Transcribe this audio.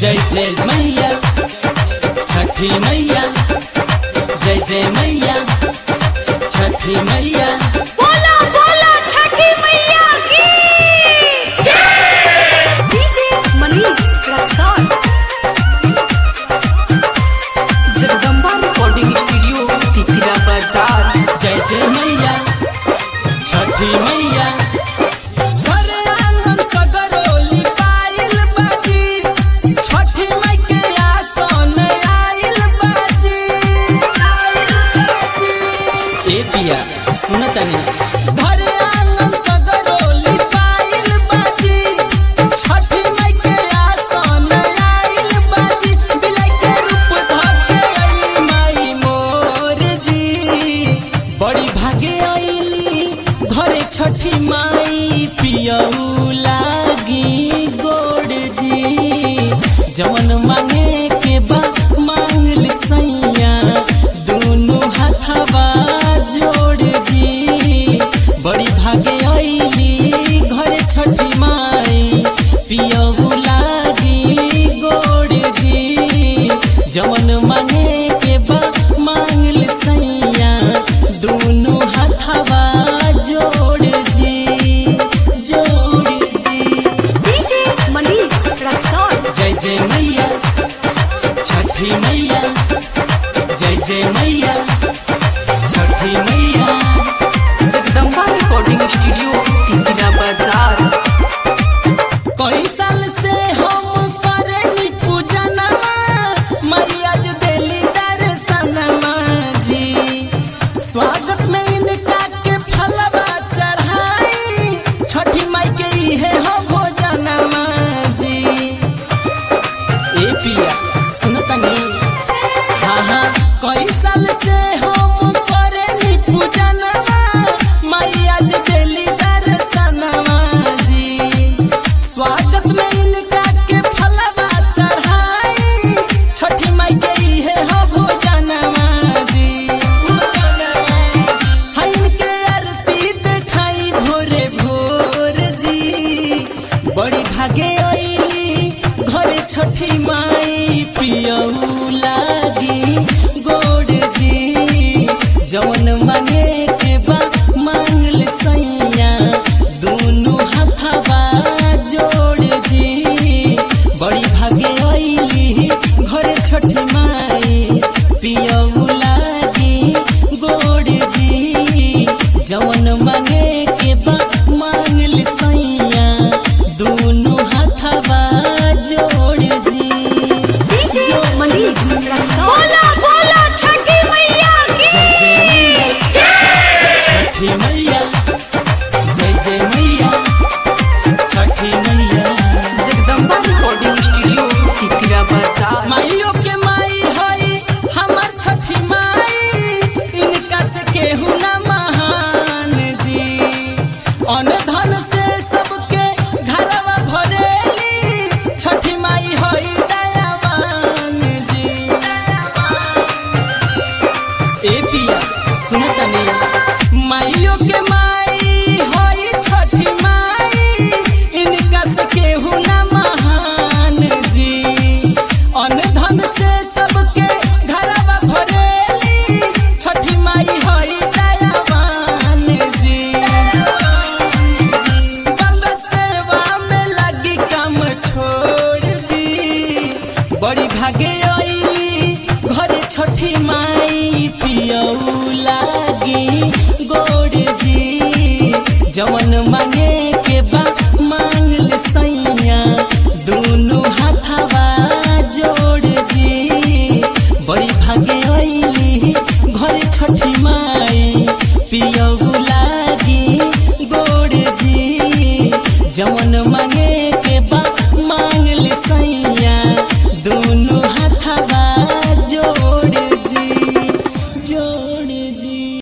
जय जय मैया छठी मैया जय जय मैया छठी मैया बोला बोला छठी मैया की DJ Manish Raxaul Jagdamba recording studio Titira बाजार जय जय मैया छठी मैया घरे आंगन सगरोली पाइल बाजी छठी माई के आसन आइल बाजी आइल बाजी ए पिया सुन तनी घरे आंगन सगरोली पाइल बाजी छठी माई के आसन आइल बाजी बिलाई के रूप धके आइली माई मोर जी बड़ी भागे आइली घरे छठी माई पियऊ लागी गोड़ जी जवन मांगे के बा मांगल सैया दोनों हाथवा जोड़ जी बड़ी भागे आइली घरे छठी माई पियऊ लागी गोड़ जी जवन मांगे के बा मांगल सैया दोनों हाथवा जोड़ जी जोड़ जी डीजे मनीष रक्सौल जय जय मैया छठी मैया जय जय मैया छठी मैया जगदम्बा रिकॉर्डिंग स्टूडियो तितिरा बाजार कई साल से हम करेली पूजनमा मैया जो देली दर्शनमा जी स्वागत में इनका के फलवा चढ़ाई छठी माई के इहे हो भोजनमा जी ए पिया सुन तनी हाँ हाँ कई साल से हम करेली पूजनमा मैया जो देली दर्शनमा जी स्वागत में इनका के फलवा चढ़ाई छठी माई के इहे हो भोजनमा जी भोजनमा है इनके आरती देखाई भोरे भोर जी बड़ी भागे आइली घरे छठी माई पियऊ लागी गोड़ जी जवन मांगे के बा मांगल सैया दोनों हाथवा जोड़ जी बड़ी भागे आइली घरे छठी माई पियऊ लागी गोड़ जी जवन मांगे के बा मांगल सैया दोनों हाथवा जोड़ जी डीजे मनीष रक्सौल बोला बोला छठी मैया की छठी मैया जय जय मैया छठी मैया जगदम्बा रिकॉर्डिंग स्टूडियो तितिरा बाजार माइयो के माई हई हमर छठी माई इनका से केहू न महान जी अन धन से सबके घरवा भरेली छठी माई हई दयावान जी ए पिया सुन तनी माइयो के माई हई छठी माई इनका से केहू न महान जी अन धन से सबके घरवा भरेली छठी माई हई दयावान जी बल सेवा में लगी काम छोड़ जी बड़ी भागे आइली घरे छठी माई पियऊ लागी गोड़ जी जवन मांगे के बा मांगल सैया दोनों हाथवा जोड़ जी बड़ी भागे आइली घरे छठी माई पियऊ लागी गोड़ जी जवन मांगे के बा मांगल सैया